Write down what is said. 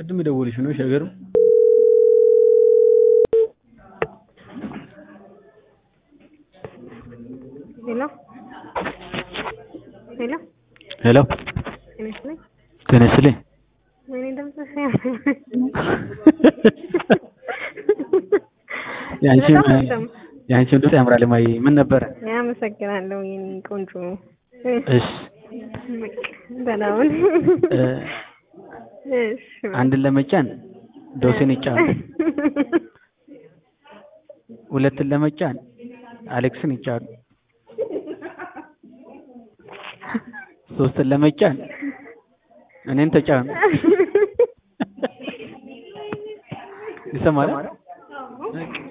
ቅድም የደወልሽ ነው ሸገር ሄሎ ሄሎ ሄሎ ጤና ይስጥልኝ። ጤና ይስጥልኝ። ወይኔ ድምፅሽ የአንቺም በጣም ነው የምሰማው። የአንቺም ድምፅ ያምራል። ማይ ምን ነበረ? አመሰግናለሁ የኔ ቆንጆ። እሺ ደህና ሁን። እ እሺ አንድን ለመጫን ዶሴን ይጫኑ፣ ሁለትን ለመጫን አሌክስን ይጫኑ፣ ሶስትን ለመጫን እኔን ተጫኑ። ይሰማል?